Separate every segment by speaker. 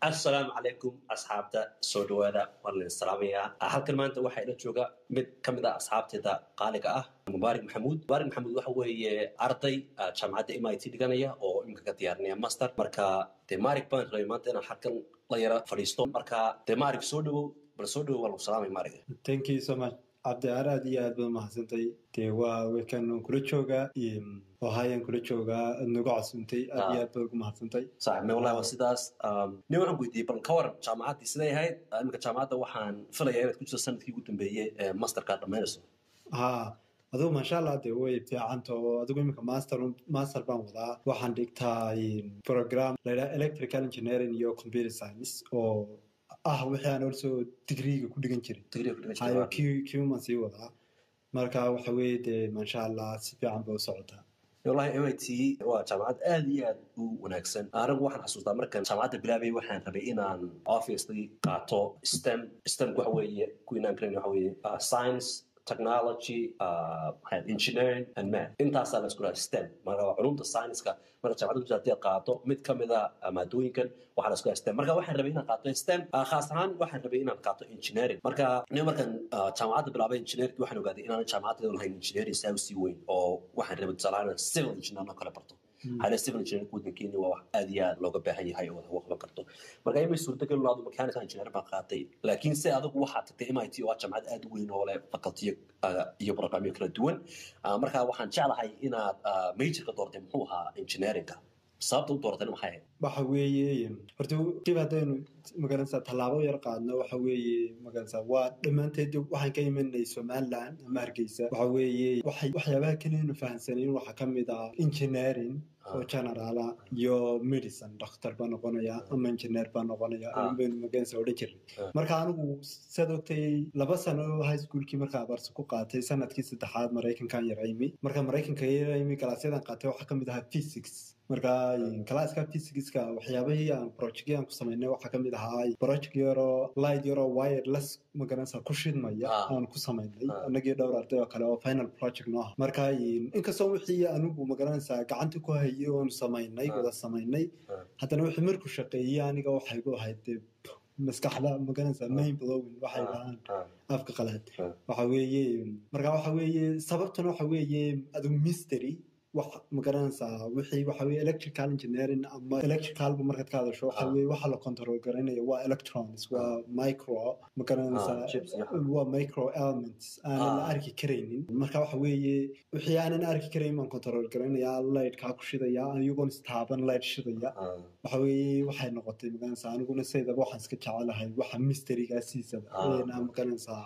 Speaker 1: assalaamu calaykum asxaabta soo dhawaada waan idin salaamayaa halkan maanta waxaa ila jooga mid ka mid ah asxaabteeda qaaliga ah mubaarik maxamuud mubaarik maxamuud waxa weeye arday jaamacadda m i t dhiganaya oo iminka ka diyaarinaya master marka dee marik baan rabay maanta inaan halkan la yara fadhiisto marka dee marik soo dhawow bal soo dhawow waa lagu salaamay marig
Speaker 2: thank you so much cabdicaar aad iyo aad baad mahadsantay dee waa wekan aan kula joogaa ohayaan kula joogaa aad nagu casuuntay aad iyo aad baad ugu mahadsantay
Speaker 1: sax me wallahi waa sidaas nin waxaan weydiiyey bal ka waran jaamacaddii siday ahayd iminka jaamacadda waxaan filayaa inaad ku jirto sanadkii ugu dambeeyey ee masterka dhammaynayso
Speaker 2: ha adugu maasha allah dee way fiicanta oo adigu iminka master master baan wadaa waxaan dhigtaa program layidhaha electrical engineering iyo computer science oo ah wixii aan also digriga ku dhigan jiray hayo qman sii wadaa marka waxa weeye dee maasha allah si fiican bay u socotaa
Speaker 1: wallahi m i t waa jaamacad aad iyo aad u wanaagsan anigu waxaan xasuustaa markan jaamacadda bilaabay waxaan rabay inaan obviously qaato stem stemku waxa weeye kuwinaan karayn waxa weeye science technology uh, engineering and math intaasaa la isku dhaha stem marka waa culumta science-ka marka jaamacadda ku jirta hadii aad qaato mid ka mid a maadooyinkan waxaa la isku dhaha stem marka waxaan rabay inaan qaato stem khaas ahaan waxaan rabay inaan qaato engineering marka nin markan jaamacadda bilaabay engineering waxaan ogaaday inaan jaamacadda lahayn engineering saa usii weyn oo waxaan rabay tusaale ahaan civil engineer oo kale barto hale civil engineering waddankeeni waa wax aad iyo aad looga baahan yahay oo wax qaban karto marka imay suurtagal laado mechanical engineer baan qaatay laakiin se adigu waxaa tagtay m i t oo ah jaamacad aad u weyn oo leh facultiyo iyo programyo kala duwan marka waxaan jeclahay inaad majorka doortay muxuu ahaa engineeringa sababta u dooratayna maxay ahayd
Speaker 2: waxa weeye horta dib haddaynu magaranaysaa tallaabo yar qaadno waxa weeye magaranaysaa waa dhammaanteed waxaan ka imanay somaliland ama hargeysa waxa weeye waxyaabaha keliyanu fahamsanayn waxaa ka mid ah engineering oo generaala iyo medicine dhakhtar baa noqonaya ama engineer baa noqonaya baynu magaranaysaa odhan jirnay marka anigu saad ogtay laba sano high schoolkii markaa abarsi ku qaatay sanadkii saddexaad maraykankan yar imi marka maraykanka yar imi galaasyadan qaatay waxaa ka mid ahaa physics marka galaaska physicska waxyaabahii aan projectgii aan ku samaynay waxaa ka mid ahaa project yaroo light yaroo wireless magaranaysaa ku shidmaya aan ku samaynay anagii dhowr arday oo kale oo final project noo ah marka inkastoo wixii anigu magaranaysaa gacanta ku hayay oonu samaynay wada samaynay haddana wixii markuu shaqeeyey aniga waxay gu ahayd maskaxda magaranaysaa main blowing waxay dhahaan afka qalaad waxa weeye marka waxa weeye sababtuna waxa weeye adigu mystery wax magaranaysaa wixii waxa weye electrical engineering ama electricalba markaad ka hadasho waxa weye waxa la control garanaya waa electrons waa micro magaranaysaa waa micro elements aanan la arki karaynin marka waxa weeye wixii aanan arki karayn baan control garanaya lightkaa ku shidaya iyagoon istaaban light shidaya waxa weeye waxay noqotay magaranaysaa aniguna saydaba waxaan iska jecelahay waxa mysterygaasiisaba magaranaysaa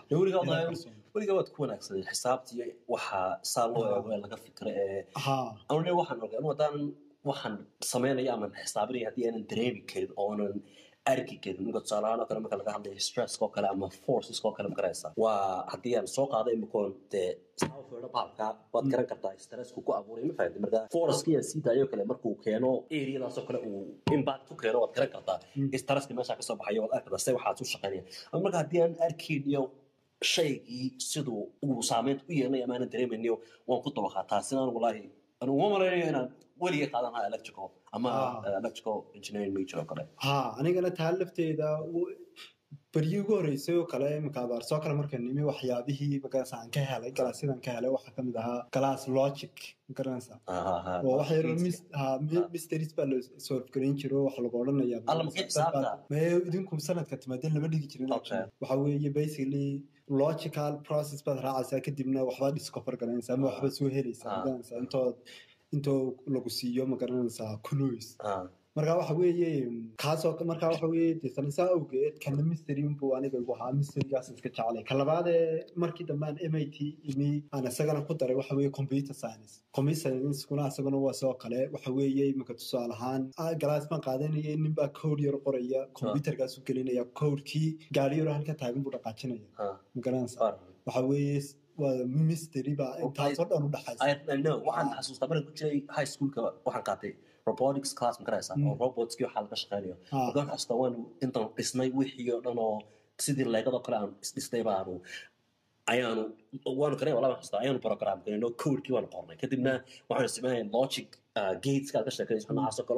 Speaker 1: weligaa waad ku wanaagsaday xisaabtii waxa saa loo eego ee laga fikra ee anune waxaan ogay anu haddaan waxaan samaynaya aman xisaabinaya haddii aanan dareemi karin oonan arki karin ninka tusaalahaan oo kale marka laga hadlayo stresska oo kale ama forceska oo kale magaraysa waa haddii aan soo qaado imikoon dee saafeedha baalka waad garan kartaa stressku ku abuuray ma fahamtay marka forceka iyo sii daayo kale markuu keeno areadaasoo kale uu impact ku keeno waad garan kartaa stresska meesha kasoo baxayo waad arki kartaa se waxaad u shaqaynaya marka haddii aan arkayn iyo shaygii siduu uu saameynta u yeelnay ama aanan dareemayniyo waan ku dabaqaa taasina aan walaahi anu uma malaynayo inaan weligay qaadan lahaa electrical ama electrical engineering major oo kale
Speaker 2: ha anigana taa lafteeda beryii ugu horreysay oo kale iminka abaarsoo kale marka nimi waxyaabihii magaranaysa aan ka helay galaasyadaan ka helay waxaa kamid ahaa galaas logic magaranaysa oo wax yaro mysteries baa la solve garayn jiro waxa lagu odhanaya maye idinku sanadka timaadeen lama dhigi jirin waxa weeye basically logical process baad raacaysaa kadibna waxbaad discover garanaysaa ama waxbaad soo helaysaa magaranaysaa intood intoo lagu siiyo magaranaysaa clues marka waxa weeye kaasoo marka waxa weeye desanaysaa awgeed kana mystery unbuu aniga igu ahaa mysterygaas iska jecelay ka labaadee markii dambe aan m i t imi aan isagana ku daray waxa weeye computer science computer science kuna isaguna waa sidoo kale waxa weeye iminka tusaale ahaan galaas baan qaadanaya nin baa code yar qoraya computerkaas u gelinaya codekii gaari yaro halka taagan buu dhaqaajinaya magaranaysa waxa weeye waa mystery baa intaasoo dhan u
Speaker 1: dhaxaysa waxaan xasuustaa markan ku jiray high schoolka waxaan qaatay robotics class ma garaysaa oo robotskii waxaa laga shaqeynayo marka waxaan xasuustaa waanu intaan dhisnay wixii oo dhan oo sidii leegadoo kale aan isdhisnay baanu ayaanu waanu karay walaa xasuustaa ayaanu program galayno codekii waanu qornay kadibna waxaanu sameynay logic gateska ka sheekanaysa noocaas oo kale oo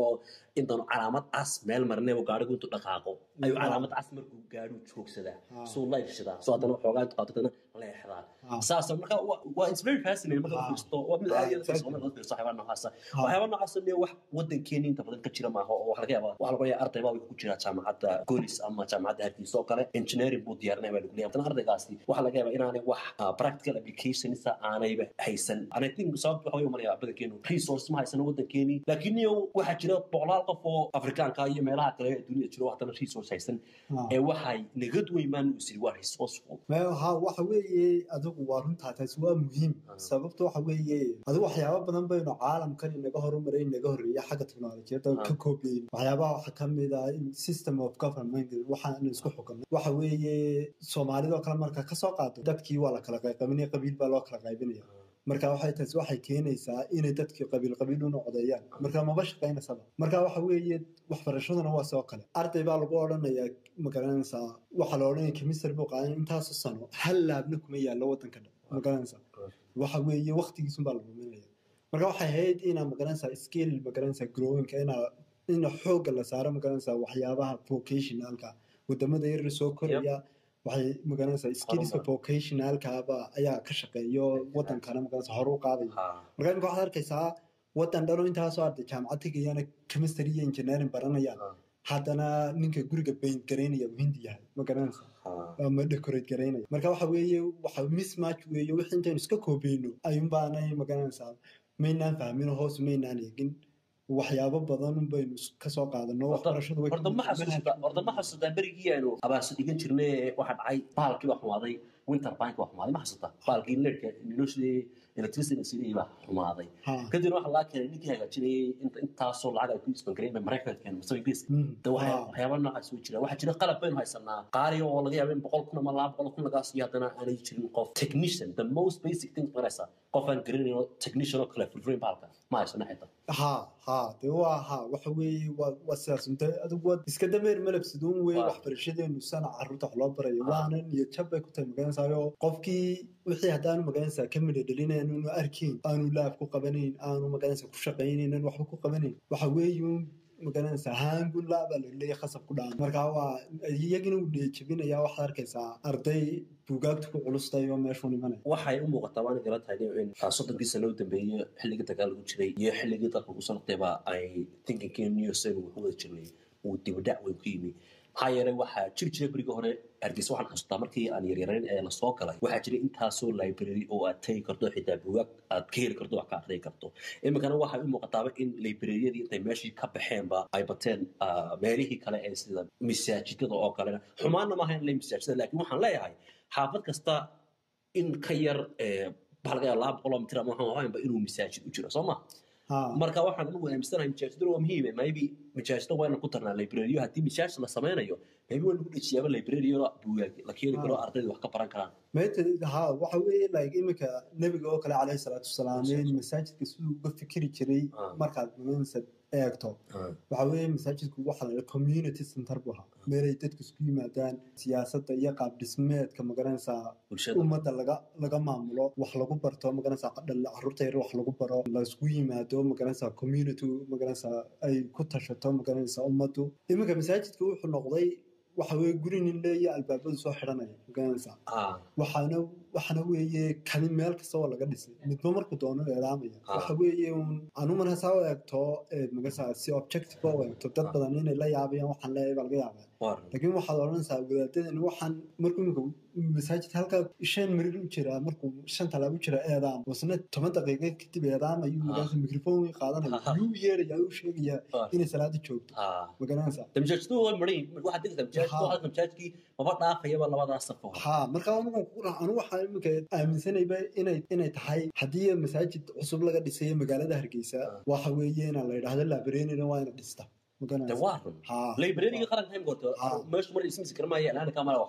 Speaker 1: intaanu calaamad cas meel marneebo gaarigu intuu dhaqaaqo ayuu
Speaker 2: Ah.
Speaker 1: calaamad cas markuu gaadhu joogsadaa
Speaker 2: Ah.
Speaker 1: suu laydhshidaa soo haddana waxoogaa intu qaato haddana leexdaa
Speaker 2: Ah.
Speaker 1: saas marka waa- waa it's very fascinating marka
Speaker 2: Ah.
Speaker 1: u fiirsato waa mid
Speaker 2: Ah,
Speaker 1: aad iyo aad
Speaker 2: exactly.
Speaker 1: Soomaaliya laga fiirso waxyaaba noocaasa
Speaker 2: Ah.
Speaker 1: waxyaaba noocaasa ne wax wadankeeni inta badan ka jira maaha oo waxa laga yaabaa waxa laga yaabaa arday baa wuxuu ku jiraa jaamacadda golis ama jaamacadda hargeysa oo kale engineering buu diyaarinaya baa lagu leeyahay haddana ardaygaasi waxaa laga yaabaa inaanay wax ah, practical applicationisa aanayba haysan and I think sababta waxa way umalaya badankeenu resource ma haysano wadankeeni laakiin iyo waxaa jira boqolaal qof oo afrikaanka iyo meelaha kale ee dunida jiro oo haddana resource haysan
Speaker 2: Ah.
Speaker 1: ee waxay nagad weymaan uu siri waa resourceful
Speaker 2: Meel- ha waxa weeye adigu waa runtaa taasi waa muhiim
Speaker 1: Ah.
Speaker 2: sababta waxa weeye adigu waxyaaba badan baynu caalamkan inaga horumaray inaga horreeya xagga teknolojiyadda
Speaker 1: Ah.
Speaker 2: ka koobiyeyn waxyaabaha waxaa ka mid ah in system of government waxaan isku xukunay waxa weeye soomaalidoo kale marka kasoo qaado dadkii waa la kala qaybinaya qabiil baa loo kala qaybinaya marka waxay taasi waxay keenaysaa inay dadkii qabiil qabiil u noqdeeyaan marka maba shaqaynaysaba marka waxa weeye waxbarashaduna waa soo kale arday baa lagu odhanayaa magaranaysaa waxaa la odhanaya chemistry buu qaadan intaasu sano hal laabna kuma yaallo wadanka dhan magaranaysaa waxa weeye waqtigiisun baa la ruminaya marka waxay ahayd inaa magaranaysaa skill magaranaysaa growinka inaa ina xoogga la saaro magaranaysaa waxyaabaha vocationalka wadamada yaryar soo koraya waxay magaranaysaa skillska
Speaker 1: Horumar.
Speaker 2: vocationalkaaba ayaa ka shaqeeyo wadankana magaranaysaa hore u qaadaya
Speaker 1: Ha.
Speaker 2: marka imika waxaad arkaysaa wadan dhalo intaasoo arday jaamacad tegayana chemistry iyo engineering baranayaan
Speaker 1: Ah.
Speaker 2: haddana ninka guriga paint garaynaya uu hindi yahay ma garanaysa
Speaker 1: Ha.
Speaker 2: ama decorate garaynaya marka waxa weeye waxa mismatch weeye wixii intaynu iska koobeyno ayuunbaanay magaranaysaa maynaan fahmin hoos maynaan eegin waxyaabo badan baynu kasoo qaadano waxbarashadu way
Speaker 1: horta ma xasuusta horta ma xasuusta berigii aynu abaarso dhigan jirnay waxa dhacay baalkii baa xumaaday winter bank baa xumaaday ma xasuusta baalkii leerka noloshii electricity sidii baa xumaaday
Speaker 2: ha
Speaker 1: kadibna waxaa laga keenay ninkii hagaajinayay inta intaasoo lacag ay ku isbangareyn bay maraykanka keenay mise ingiriiska
Speaker 2: Mm.
Speaker 1: de waxya-
Speaker 2: Ha.
Speaker 1: waxyaaba noocaas way jiraan waxaa jira qalab baynu haysanaa qaali oo laga yaaba in boqol kun ama laba boqol kun lagaas iyo haddana aanay jirin qof technician the most basic things maraysa qof aan garanayno technician oo kale fulfilin baalka ma haysano xitaa
Speaker 2: ha ha de waa ha waxa weeye waa waa sidaas unta adigu waa iska dameer malabsiduun weeye
Speaker 1: Waa.
Speaker 2: waxbarashadeenu sana carruurta wax loo barayo
Speaker 1: Ah.
Speaker 2: waanan iyo jab bay ku tahay magaranaysayo qofkii wixii haddaanu magaranaysaa ka midha dhalinayn aanu arkayn aanu laab ku qabanayn aanu magaranaysaa ku shaqaynayn aanu waxba ku qabanayn waxa weeye un magaranaysaa haangun laabaa laleeya khasab ku dhaca marka waa iyagina uu dheejabinaya waxaad arkaysaa arday buugaagta ku culustay oo meeshuu imanaya
Speaker 1: waxay u muuqataa waana garan tahay in ah, soddonkii sano u dambeeyey xilligii dagaalku jiray iyo xilligii dalka kusoo noqdayba ay thinkinkii new saynu wuxu wada jirnay uu dibadhac weyn ku yimi maxaa yeelay waxaa jiri jiray berigii hore hargeysa waxaan xasuustaa markii aan yaryarayn ee lasoo galay waxaa jiray intaasoo library oo aad tegi karto xitaa buugaag aad ka heli karto wax ka aqriyi karto iminkana waxay u muuqataaba in librariyadii intay meeshii ka baxeenba ay bateen ah, meelihii kale ee sida masaajidada oo kalena xumaanna maaha in la masaajidada laakiin waxaan leeyahay xaafad kasta in ka yar eh, waxaa laga yaaba laba boqol oo mitir ama waxaan ahaynba inuu masaajid u jiro soo ma
Speaker 2: ha
Speaker 1: marka waxaan ugu aaminsanahay masaajidada waa muhiime maybe masaajida waa inaan ku tarnaa librariyo haddii masaajid la sameynayo maybe waa lagu dhejiyaaba librariyo buugaag la keeni karo
Speaker 2: Ah.
Speaker 1: ardayda wax ka baran karaan
Speaker 2: meeta ha waxa weeye like iminka nebiga oo kale calayhi salaatu wasalaam in masaajidka siduu uga fikiri jiray
Speaker 1: Ah.
Speaker 2: markaad magaranaysa eegto waxa weeye masaajidku waxa la yidhaha community center buu ahaa meelay dadku isku yimaadaan siyaasadda iyo qaab dhismeedka magaranaysaa
Speaker 1: bulshada
Speaker 2: ummadda laga laga maamulo wax lagu barto magaranaysaa dhal carruurta yar wax lagu baro la isku yimaado magaranaysaa community magaranaysaa ay ku tashato magaranaysaa ummaddu iminka masaajidka wuxuu noqday waxa weeye guri nin leeya albaabadu soo xidhanaya magaranaysaa
Speaker 1: Ah,
Speaker 2: waxaana waxaana weeye kani meel kasta oo laga dhisay midba markuu doono eedaamaya
Speaker 1: Ah.
Speaker 2: waxa weeye un anu markasaa u eegto ee magasaa si objective u eegto dad
Speaker 1: Ah.
Speaker 2: badan inay la yaabayaan waxaan leeyahay baa laga yaabaa
Speaker 1: waa run.
Speaker 2: laakiin waxaad odhanaysaa wadaadadan waxaan markuu imika masaajid halkaa shan mirir u jiraa markuu shan talaab u jira eedaam wasna toban daqiiqo kadib eedaam ayuu magaasa mikrofon qaadanaya
Speaker 1: Ah.
Speaker 2: yuu yeeraya u sheegaya
Speaker 1: Ah.
Speaker 2: inay salaada joogto
Speaker 1: Ah.
Speaker 2: ma garanaysaa
Speaker 1: De masaajidadu waa maran yihiin. waxaad degaysaa masaajidka
Speaker 2: Ha.
Speaker 1: waxaad masaajidkii maba dhaafayaba labadaas saf oo hore.
Speaker 2: ha marka anigu ku ra- anigu waxaan iminka aaminsanayba inay inay tahay haddii masaajid cusub laga dhisayo magaalada hargeysa
Speaker 1: Ah.
Speaker 2: waxa weeye inaa la yidhaahdo labreenina waa ina dhista
Speaker 1: De
Speaker 2: magaranaysa
Speaker 1: waa run.
Speaker 2: ha
Speaker 1: librariga qaranka haym goorto
Speaker 2: Ah.
Speaker 1: meeshu mar ismisi kara maaya ilaana kamala waxba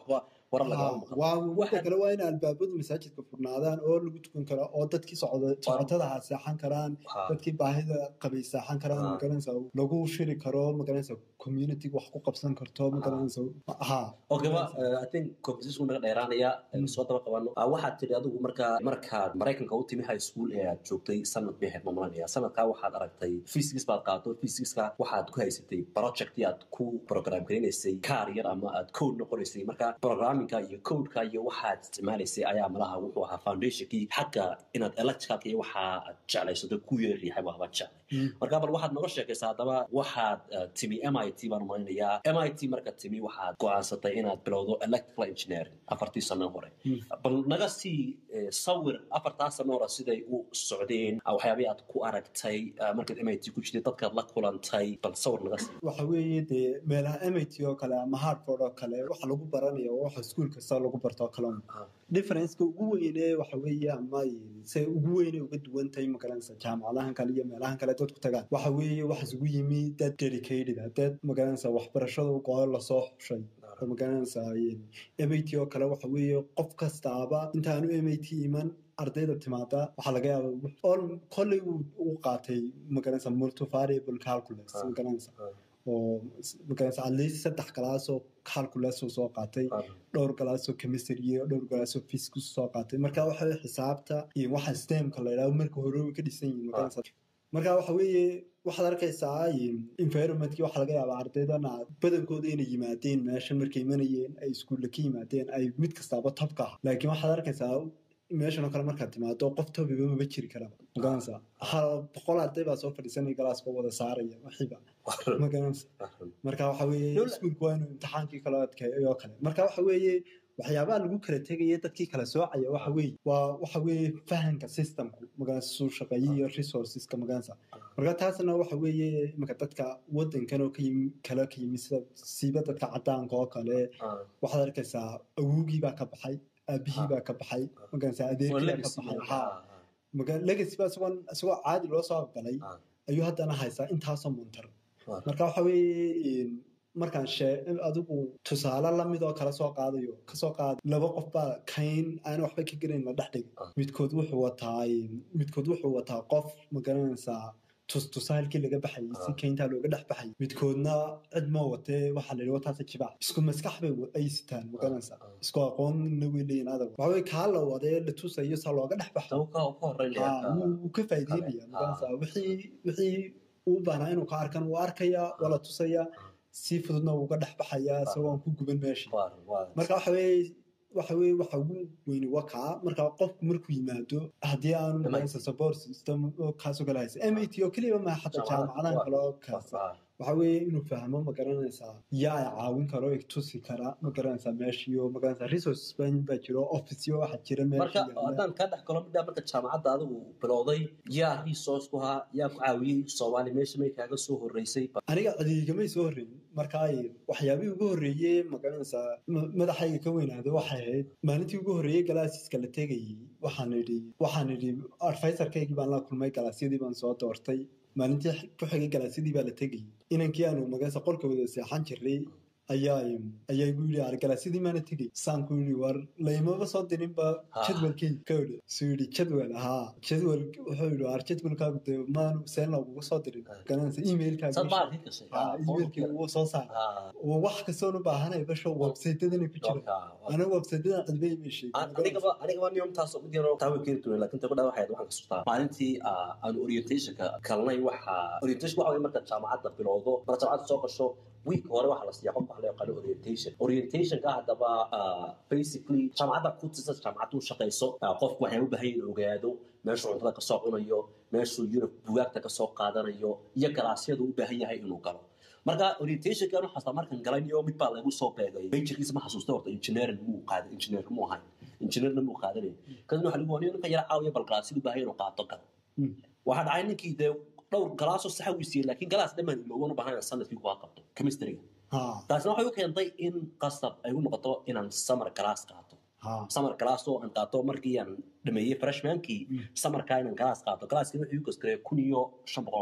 Speaker 1: warar lagama maqan
Speaker 2: waa
Speaker 1: Waxaan-
Speaker 2: waxa kale waa in albaabadu masaajidka furnaadaan oo lagu tukan karo oo dadkii socda socotada ha seexan karaan
Speaker 1: Ha.
Speaker 2: dadkii baahida qabay seexan karaan
Speaker 1: Ah.
Speaker 2: magaranaysa lagu shiri karo magaranaysa community wax ku qabsan karto magaranaysa ha
Speaker 1: okay wa uh, i think conversation naga dheeraanaya aynu soo daba qabano Ah, waxaad tidhi adigu marka markaad maraykanka u timi high school ee aad joogtay sanad bay ahayd mamulanaya sanadkaa waxaad aragtay physics baad qaato physicska waxaad ku haysatay projectii aad ku program garinaysay kaar yar ama aad code noqonaysay marka programmingka iyo codeka iyo waxaad isticmaalaysay ayaa malaha wuxuu ahaa foundationkii xagga inaad electricalka iyo waxa aad jeclaysato ku yeeriyahay baaba jeclay marka bal waxaad noga sheekaysaa haddaba waxaad uh, timi mit baan umalinayaa mit marka timi waxaad go'aansatay inaad bilowdo electrical engineering afartii sano hore
Speaker 2: Mm.
Speaker 1: bal naga sii eh, sawir afartaa sano hore siday u socdeen ah, waxyaabihii aad ku aragtay ah, markaad mit ku jirtay dadkaad la kulantay bal sawir naga sii
Speaker 2: waxa weeye dee meelaha mit oo kale ama hartford oo kale waxa lagu baranaya waa waxa iskuul kasta lagu barto oo kale un.
Speaker 1: Ah.
Speaker 2: differenceka ugu weyne waxa weeye ama se ugu weyne uga duwan tahay magaranaysa jaamacadahan kale iyo meelahan kale dadku tagaan waxa weeye waxa isugu yimi dad dedicated ah dad magaranaysa waxbarashada goor lasoo xushay oo magaranaysa mit oo kale waxa weeye qof kastaaba intaanu mit iman ardayda timaada waxaa laga yaaba all kolley uu u qaatay magaranaysa multivariable calculus
Speaker 1: Ah.
Speaker 2: magaranaysa
Speaker 1: Ah.
Speaker 2: oo magaranaysa at least saddex galaasoo calculus uu soo qaatay
Speaker 1: Ah.
Speaker 2: dhowr galaasoo chemistry iyo dhowr galaasoo physics soo qaatay marka waxa weeye xisaabta iyo waxa stemka la yidhahdo marka hore way ka dhisan yihiin magaranaysa marka waxa weeye waxaad arkaysaa environmentkii waxaa laga yaabaa ardaydana badankooda inay yimaadeen meeshan markay imanayeen ay iskuulla ka yimaadeen ay mid kastaaba topka ah laakiin waxaad arkaysaa meeshan oo kale markaad timaado qof tobiba maba jiri karaba magaranaysa hal boqol arday baa soo fadhiisanaya galaaska wada saaraya waxiiba magaranaysa marka waxa weeye
Speaker 1: Dowla-
Speaker 2: iskuulku waa inuu imtixaankii kala adkeeyo oo kale marka waxa weeye waxyaabaha lagu kala tegaya dadkii kala soocaya waxa weeye waa waxa weeye fahanka systemku magaranaysa suu shaqeeya iyo resourceska magaranaysa marka taasna waxa weeye imanka dadka wadankan oo ka yimi kale ka yimi sida siiba dadka cadaanka oo kale
Speaker 1: Ah.
Speaker 2: waxaad arkaysaa awowgii baa ka baxay aabihii baa ka baxay magaranaysa
Speaker 1: Waa
Speaker 2: adeerkii baa ka
Speaker 1: legacy.
Speaker 2: baxay
Speaker 1: Ah,
Speaker 2: ha
Speaker 1: ah.
Speaker 2: maga- legacy baa isagoo isagoo caadi loo soo aqbalay
Speaker 1: Ah.
Speaker 2: ayuu haddana haysaa intaasoo muntar
Speaker 1: Ah.
Speaker 2: marka waxa weeye markaan shee adigu tusaale lamid oo kala soo qaadayo kasoo qaad laba qof baa kayn aan waxba ka garayn la dhex dhigay
Speaker 1: Ah.
Speaker 2: midkood wuxuu wataa midkood wuxuu wataa qof ma garanaysaa tus tusaalkii laga baxayay si
Speaker 1: Ah.
Speaker 2: kayntaa looga dhex baxayay midkoodna cid ma watee waxaa la yidhi wataasa jibaac isku maskax bay wa- ay sitaan ma garanaysaa
Speaker 1: Ah.
Speaker 2: isku aqoonna way leeyihin adag waxa weye kaa la wadee la tusayo saa looga dhex baxo
Speaker 1: Tawo ka- ka horeynaya.
Speaker 2: Ah, wuu wuu ka faa'iideynaya
Speaker 1: Ah.
Speaker 2: magaranaysaa wixii wixii uu baahnaa inuu ka arkan wuu arkaya waa la tusaya si fududna wuu uga dhex baxaya isagoo aan ku guban meesha
Speaker 1: Waa- waa-
Speaker 2: marka waxa weeye waxa weeye waxa ugu weyni waa kaa marka qofku markuu yimaado haddii aanu
Speaker 1: MIT.
Speaker 2: magaranaysa support system oo kaasoo kale haysa mit oo keliya ma xataa jaamacadahan kale oo kaasa
Speaker 1: waa-
Speaker 2: waxa weeye inuu fahmo ma garanaysaa yaa ay caawin karo ay tusi kara ma garanaysaa meeshiyo ma garanaysaa resources baa baa jiro officeyo waxa jira
Speaker 1: marka
Speaker 2: meesha yaalla.
Speaker 1: haddaan kaa dhex galo midhaa marka jaamacadda adigu bilowday yaa resource ku haa yaa ku caawiyey soomaali meesha may kaaga soo horeysay
Speaker 2: aniga cadiigamay soo horreyn marka ay waxyaabihii ugu horreeyey magaranaysaa ma- madaxayga ka weynaada waxay ahayd maalintii ugu horreeyey galaasiska la tegayey waxaan idhi waxaan idhi advisorkaygii baan la kulmay galaasyadii baan soo doortay maalintii ku xigay galaasyadii baa la tegayey inankii aanu magaranaysa qolka wada seexan jiray ayaa ayaa igu yidhi ar galaasyadii maana tegay saan ku yidhi war laymaba soo dirinba
Speaker 1: Ha.
Speaker 2: jadwalkii ka yidhi suu yidhi jadwal haa jadwal wuxuu yidhi ar jadwalkaagu dee maanu seen loogugu soo dirin
Speaker 1: Ha.
Speaker 2: garanaysa emailkaaga
Speaker 1: sad baa arkii gashay
Speaker 2: Ah, emailkii wuu soo saaray
Speaker 1: Ah,
Speaker 2: oo wax kastoon u baahanay basho websaytadana ku jira
Speaker 1: marka, waa-
Speaker 2: aniga websaytadan cidba ima sheegin
Speaker 1: An- anigaba anigaba niyomtaas mid yaro taa way keeni doonay laakiin tago dhaa waxay ahayd waxaan kasustaa maalintii ah, aan orientationka kalnay waxa orientation waxa way marka jaamacadda bilowdo marka jaamacadda soo gasho week hore waxa la siiyaa qofka waxa loo yaqaano orientation orientationka haddaba ah, basically jaamacadda ku tisa jaamacaddu u shaqayso ah, qofku waxay u baahan yihin ogaado meeshuu cuntada kasoo cunayo meeshuu yurub bugaagta kasoo qaadanayo iyo galaasyadu u baahan yahay inuu galo marka orientationkan waxaasta markan galay iyo mid baa lagu soo beegay majorkiisa ma xasuusta horta engineering muu qaaday engineer muu ahayn engineerna muu qaadanay kadibna waxa lagu waniyo ninka yara caawiya bal galaasyadu u baahan inuu qaato galo
Speaker 2: Mm.
Speaker 1: waxaa dhacay ninkii dee dhowr galaasoo saxa uu siiyey laakiin galaas dhammaan iloogan u baahan sanadkii kuwa qabto chemistryga
Speaker 2: ha
Speaker 1: taasina waxay u keentay in qasab ay u noqoto inaan summer galaas qaato
Speaker 2: ha
Speaker 1: summer galaas oo aan qaato markii aan dhameeyey freshmankii
Speaker 2: Mm.
Speaker 1: summerkaa inaan galaas qaato galaaskii wuxuu igu gaskareeyay kun iyo shan boqol oo dollar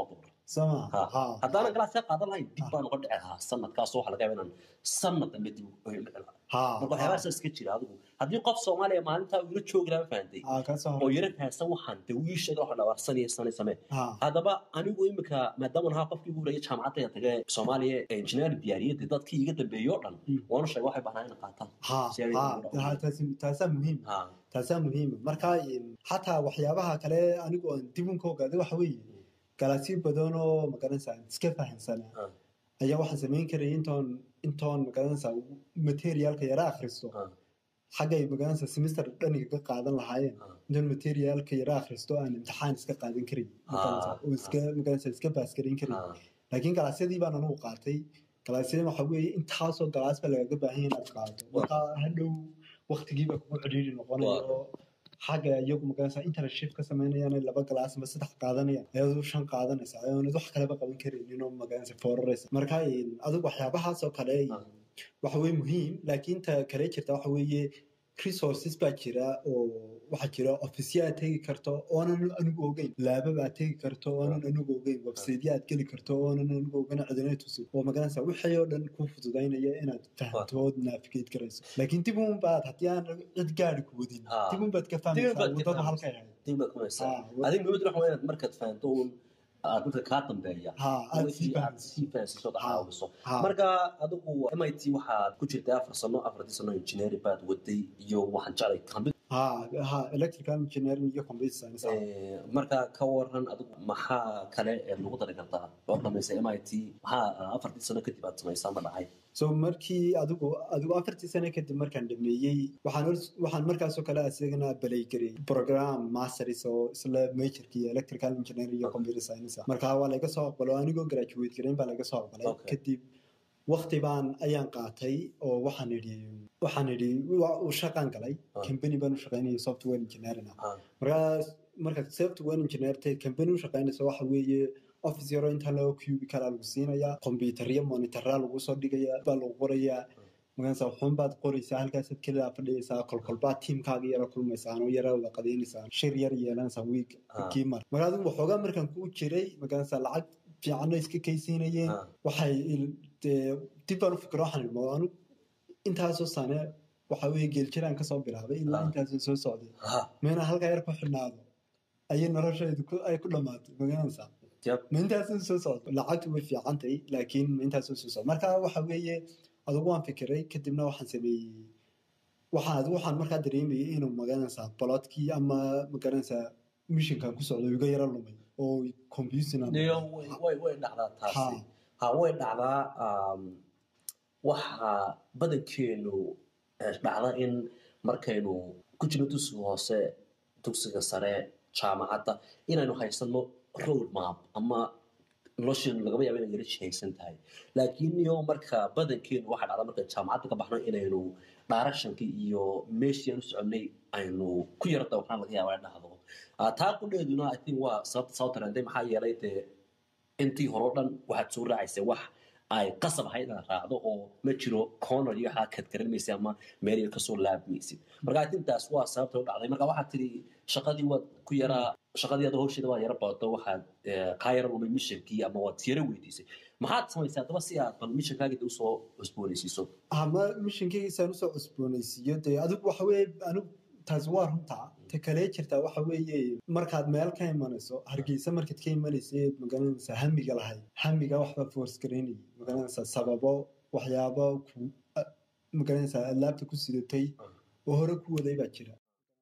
Speaker 2: sama
Speaker 1: Ha.
Speaker 2: ha
Speaker 1: haddaanan galaasya qaadan lahayn dib baan uga dhici lahaa sanadkaas waxa laga yaaba inaan sanad dambe dib uga dhici lahaa
Speaker 2: ha
Speaker 1: marka waxyaabahaas iska jira adigu haddii qof soomaaliya maalintaa uu ila joogi lahaa ma fahantay
Speaker 2: ha ka soo
Speaker 1: oo yara fahansan waxaan dee uu ii sheega waxa dhawaa sanaya sanay samee
Speaker 2: ha
Speaker 1: haddaba anigu imika maadaama ahaa qofkii ugu horreeyay jaamacadda tage soomaaliya engineer diyaariyadda dadkii iga dambeeyey oo dhan
Speaker 2: Mm.
Speaker 1: waanu sheegay waxay bahnaa inay qaataan
Speaker 2: ha
Speaker 1: Si ay
Speaker 2: ha
Speaker 1: ugu dhaqmaan.
Speaker 2: ha taasi- taasaa muhiim
Speaker 1: Ha.
Speaker 2: taasaa muhiima marka in xataa waxyaabaha kale anigu aan dib un ka ogaaday waxa weeye galaasyo badan oo magaranaysa aan iska fahansanaa
Speaker 1: Ah.
Speaker 2: ayaa waxaan samayn karaya intoon intoon magaranaysa materiaalka yara akhristo
Speaker 1: Ah.
Speaker 2: xaggay magaranaysa semester dhaniga ka qaadan lahaayeen
Speaker 1: Ah.
Speaker 2: intoon materiaalka yara akhristo aan imtixaan iska qaadan karin magaranaysa
Speaker 1: Ah.
Speaker 2: oo iska magaranaysa iska baas garin karin
Speaker 1: Ah.
Speaker 2: laakiin galaasyadii baan anugu qaatay galaasyada waxa weeye intaasoo galaas ba lagaga baahan yahay inaad qaato marka hadhow waktigiiba kugu cidhiiri noqonayo oo xagga iyagu magaranaysa internship ka samaynayaan laba galaas ama saddex qaadanayaan ayadu shan qaadanaysa ayaanad wax kaleba qaban karaynin oo magaranaysa fooraraysa marka in adigu waxyaabahaas oo kale
Speaker 1: Ah.
Speaker 2: waxa weye muhiim laakiin ta kale jirta waxa weeye resources baa jira oo waxaa jira ofisya aad tegi karto oonan anigu ogeyn laababa aad tegi karto oonan anigu ogeyn websiteya aad geli karto oonan anigu ogeyn cidina tusin oo magaranaysa wixii oo dhan ku fududaynaya inaad fahamto ood navigate garayso laakiin dib un baad haddii aan cid gaari ku wadin
Speaker 1: Ah.
Speaker 2: dib un baad ka
Speaker 1: Dib un
Speaker 2: fahmaysaa
Speaker 1: baad ka
Speaker 2: wadada
Speaker 1: fahmaysaa.
Speaker 2: halkay ahayd
Speaker 1: dib baad ku haysaa
Speaker 2: Ah, wa-
Speaker 1: adiga muhiimadu waxa weeye inaad markaad fahanto uun aad dadka kaa dambeeya
Speaker 2: ha aad
Speaker 1: wixii
Speaker 2: sii
Speaker 1: aad
Speaker 2: fahamsiso
Speaker 1: sii fahansiiso ood
Speaker 2: Ah.
Speaker 1: caawiso
Speaker 2: ha
Speaker 1: marka adigu mit waxaad ku jirtay afar sano afartii sano engineering baad waday iyo waxaan jeclay computer
Speaker 2: ha ha electrical engineering iyo computer science ah.
Speaker 1: Eh, marka ka waran adigu maxaa kale ee lagu dari kartaa oo dhamaysay mit maxaa afartii sano kadib aad samaysaa ma dhacay
Speaker 2: so markii adigu adigu afartii sano kadib markaan dhameeyey waxaan hor- waxaan markaasoo kale isagana baleygarey program masters oo isla majorkii electrical engineering iyo computer science ah. marka waa laga soo aqbalo anigoo graduate gareyn baa laga soo aqbalay
Speaker 1: Okay.
Speaker 2: kadib waqti baan ayaan qaatay oo waxaan idhi waxaan idhi wa- u shaqaan galay
Speaker 1: Ah.
Speaker 2: company baan u shaqaynayay software engineering ah
Speaker 1: Ah,
Speaker 2: markaas markaad software engineer tahay company u shaqaynayso waxa weeye office yaro inta loo cubicle lagu siinayaa computeryo monitoraa lagu soo dhigaya baa lagu qorayaa markaasa waxun baad qoraysaa halkaasaad kelidaa fadhiyaysaa kolkolbaad tiimkaaga yara kulmaysaan oo yara wada qadaynaysaan shir yar yeelanaysaa wiig
Speaker 1: Ah.
Speaker 2: kii mar marka adigu waxoogaa markaan kuu jiray markaasa lacag fiicanna iska kaysiinayeen
Speaker 1: ah,
Speaker 2: waxay il- dee dib baan u fikiro waxaan idhi anu intaasoo sane waxa weeye geeljiraan kasoo bilaabay ilaa
Speaker 1: Ah.
Speaker 2: intaasoo soo socday
Speaker 1: ah,
Speaker 2: meena halkaa yar ku xidhnaado ayay noloshaydu ku- ay ku dhammaatay magaranaysaa
Speaker 1: yep.
Speaker 2: ma intaasoo soo socdo lacagtu way fiicantahay laakiin ma intaasoo soo socdo marka waxa weeye adigu waan fikiray kadibna waxaan sameeyey waxaan adigu waxaan markaa dareemayay inuu magaranaysaa bolodkii ama magaranaysaa mishinkan ku socdo iga yara lumay oo confusing aan
Speaker 1: Iyo
Speaker 2: noqday.
Speaker 1: way- way way dhacdaa taasi
Speaker 2: Ha.
Speaker 1: ha way dhacdaa um, waxa badankeenu eh, dhacda in markaynu ku jirno dugsiga hoose dugsiga sare jaamacadda inaynu haysano road map ama nolosheenu lagaba yaaba inay yara jihaysan tahay laakiin iyo marka badankeenu waxaa dhacda marka jaamacadda ka baxno inaynu directionkii iyo meeshii aan u soconay aynu ku yara dawrnaan laga yaaba in dhahdo Ah, taa qudheeduna i think waa sababta soo tareentay maxaa yeelay dee intii hore o dhan waxaad soo raacaysay wax ay qasab ahayd inaad raacdo oo ma jiro corner iyo waxaa kad garanmaysa ama meel yar kasoo laabmaysid marka i think taas waa sababta u dhacday marka waxaad tiri shaqadii waad ku yaraa shaqadii ada hawsheeda waa yara badato waxaad eh, kaa yara lumay mishankii ama waad yara weydiisay maxaad samaysay haddaba si aad bal mishankaagii usoo cusboonaysiiso
Speaker 2: ama mishinkaygiisaan usoo cusboonaysiiyo dee adigu waxa weeye anigu taasi waa runtaa ta kale jirtaa waxa weeye markaad meel ka imanayso hargeysa markaad ka imanayseed magaranaysaa hamiga lahayd hamiga waxbaa force garaynayay magaranaysaa sababo waxyaabo ku a- magaranaysaa alaabta ku sidatay oo hore ku waday baa jira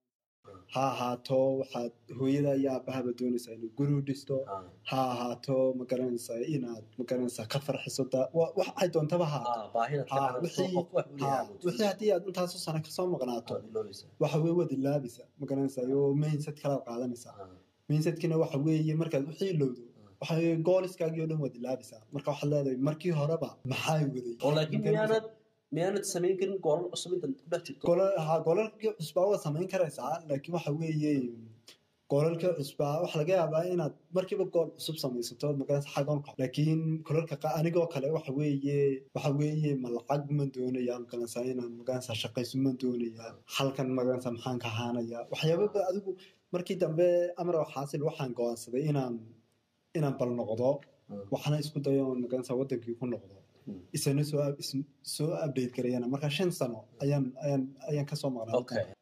Speaker 2: ha ahaato waxaad hooyada iyo aabahaba doonaysaa inay guri u dhisto
Speaker 1: Ah,
Speaker 2: ha ahaato magaranaysaa inaad magaranaysaa ka farxiso da- wa- wax ay doontaba ha ahaato
Speaker 1: ah, baahida
Speaker 2: Ha,
Speaker 1: ka
Speaker 2: wixii-
Speaker 1: qof wax u
Speaker 2: Ha,
Speaker 1: leeyahay
Speaker 2: wixii haddii aad intaasoo sano kasoo maqnaato
Speaker 1: aad iloobaysaa.
Speaker 2: waxa weye waad ilaabaysa magaranaysaa oo mindset kalaad qaadanaysaa
Speaker 1: Ah,
Speaker 2: mindsetkina waxa weeye markaad wixii ilowdo waxa weye gooliskaagii oo dhan waad ilaabaysaa marka waxaad leedahay markii horeba maxaa waday
Speaker 1: oo laakiin
Speaker 2: Magaranaysaa?
Speaker 1: miyaanad miyaanad samayn karin goolal cusub intaad ku dhex jirto
Speaker 2: Golol- ha, goolalkii cusbaa waad samayn karaysaa laakiin waxa weeye goolalkii cusbaa waxa laga yaabaa inaad markiiba gool cusub samaysato magaranaysa xagoon ka laakiin kolalka qa- anigoo kale waxa weeye waxa weeye ma lacag ma doonaya magaranaysaa inaan magaranaysaa shaqayso ma doonaya halkan magaranaysaa maxaan ka ahaanaya waxyaababa adigu markii dambe amar xaasil waxaan go'aansaday inaan inaan bal noqdo
Speaker 1: Mm.
Speaker 2: waxaana isku dayo oon magaranaysa wadankii ku noqdo
Speaker 1: Mm.
Speaker 2: isana soo is- soo update garayana marka shan sano ayaan ayaan ayaan kasoo maqnaa
Speaker 1: okay